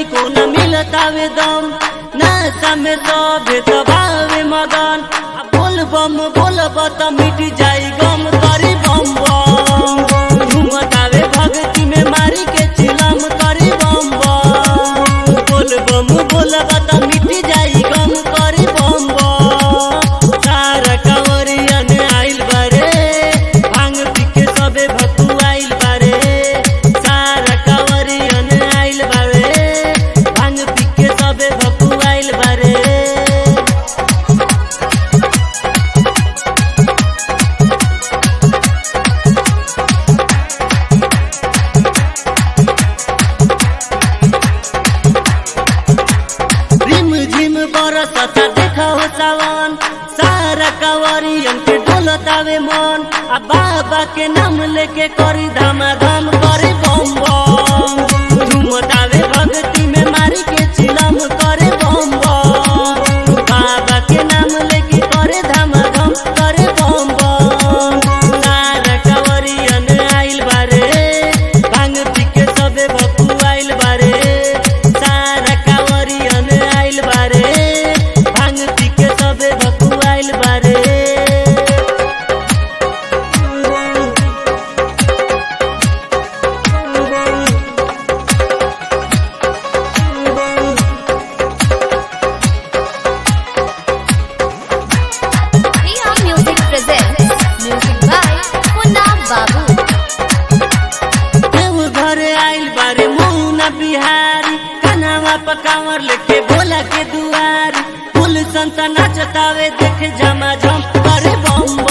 तनिको न मिलतावे दम नशा में सभे दबावे मगन आ बोल बम बोल त मिट जाई गम करी बम बम झुमतावे भक्ति में मारी के चिलम करी बम बम बोल बम बोल त मिट जाई गम करी बम बम सारा कंवरियन आइल बारे भांग पी के सबे भकुआइल बारे सारा कंवरियन आइल बारे भांग पी के सबे भकुआइल बारे रिम झिम बरसता देखो सावन सारा कंवरियन के डोलतावे मन आ बाबा के नाम लेके करी धामा धाम करे बम बम झुमतावे भक्ति में मारी के चिलम करे बम बम बाबा के नाम लेके करे धामा धाम करे बम बम सारा कंवरियन आइल बारे भांग पी के सबे भकुआइल बारे सारा कंवरियन आइल बारे भांग पी के सबे भकुआइल बारे Priya Music presents music by Punna Babu. देव घर आइल बारे मुना बिहारी कनावा पकावर लेके भोला के दुआरी फूल संता नाचतावे देख जा